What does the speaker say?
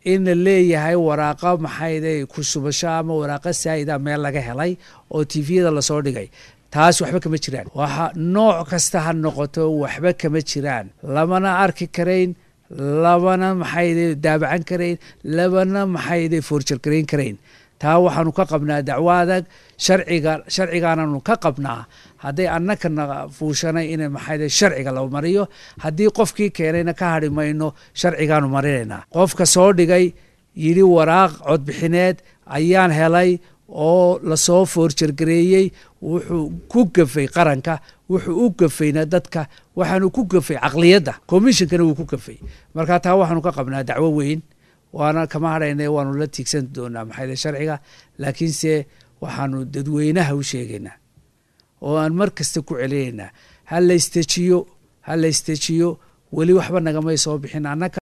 in la leeyahay waraaqo maxayde ku shubasho ama waraaqo saa'ida meel laga helay oo tviyada lasoo dhigay taas waxba kama jiraan waxa nooc kasta ha noqoto waxba kama jiraan lamana arki karayn labana maxayde daabacan karayn labana maxayde foorjargarayn karayn taa waxaanu ka qabnaa dacwo adag sharciga sharcigaananu ka qabnaa hadday annakana fuushanay in maxayde sharciga la mariyo haddii qofkii keenayna ka hadhi mayno sharcigaanu marinaynaa qofka soo dhigay yidhi waraaq codbixineed ayaan helay oo lasoo foorjargareeyey wuxuu ku gafay qaranka wuxuu u gafayna dadka waxaanu ku gafay caqliyadda commishonkana wuu ku gafay marka taa waxaanu ka qabnaa dacwo weyn waana kama hadhayna waanu la tiigsan doonaa maxayde sharciga laakiinse waxaanu dadweynaha u sheegaynaa oo aan mar kasta ku celinaynaa ha la istejiyo ha la istejiyo weli waxba nagamay soo bixin annaka